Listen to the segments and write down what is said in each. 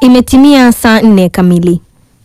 Imetimia saa nne kamili.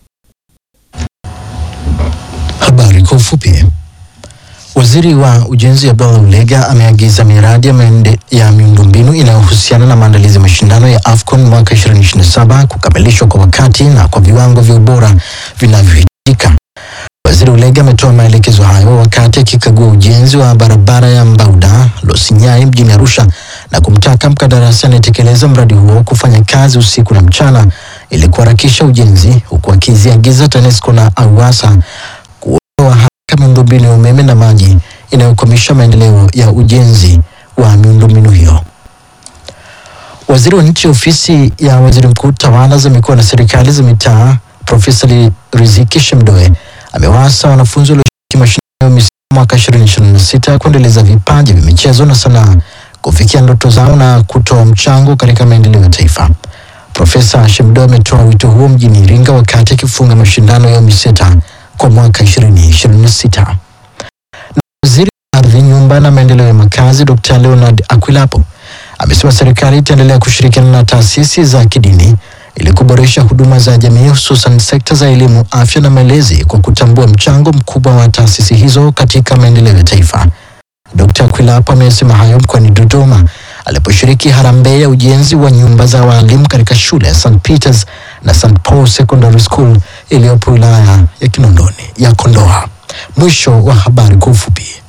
Habari kwa ufupi. Waziri wa Ujenzi Abdallah Ulega ameagiza miradi ya, maende- ya miundombinu inayohusiana na maandalizi ya mashindano ya AFCON mwaka 2027 kukamilishwa kwa wakati na kwa viwango vya ubora vinavyohitajika. Waziri Ulega ametoa maelekezo hayo wakati akikagua ujenzi wa barabara ya Mbauda Losinyai mjini Arusha na kumtaka mkandarasi anayetekeleza mradi huo kufanya kazi usiku na mchana ili kuharakisha ujenzi huku akiziagiza TANESCO na AUWASA kuondoa haraka miundombinu ya umeme na maji inayokwamisha maendeleo ya ujenzi wa miundombinu hiyo. Waziri wa nchi ofisi ya waziri mkuu tawala za mikoa na serikali za mitaa Profesa Li- Riziki Shemdoe amewaasa wanafunzi walioshiriki mashindano ya MISEMA mwaka 2026 kuendeleza vipaji vya michezo na sanaa kufikia ndoto zao na kutoa mchango katika maendeleo ya taifa. Profesa Shemdoe ametoa wito huo mjini Iringa wakati akifunga mashindano ya UMISETA kwa mwaka 2026. Na waziri wa ardhi, nyumba na maendeleo ya makazi Dr. Leonard Akwilapo amesema serikali itaendelea kushirikiana na taasisi za kidini ili kuboresha huduma za jamii hususan sekta za elimu, afya na malezi kwa kutambua mchango mkubwa wa taasisi hizo katika maendeleo ya taifa. Dr. Akwilapo amesema hayo mkoani Dodoma aliposhiriki harambee ya ujenzi wa nyumba za walimu katika shule ya St Peters na St Paul Secondary School iliyopo wilaya ya Kinondoni ya Kondoa. Mwisho wa habari kwa ufupi.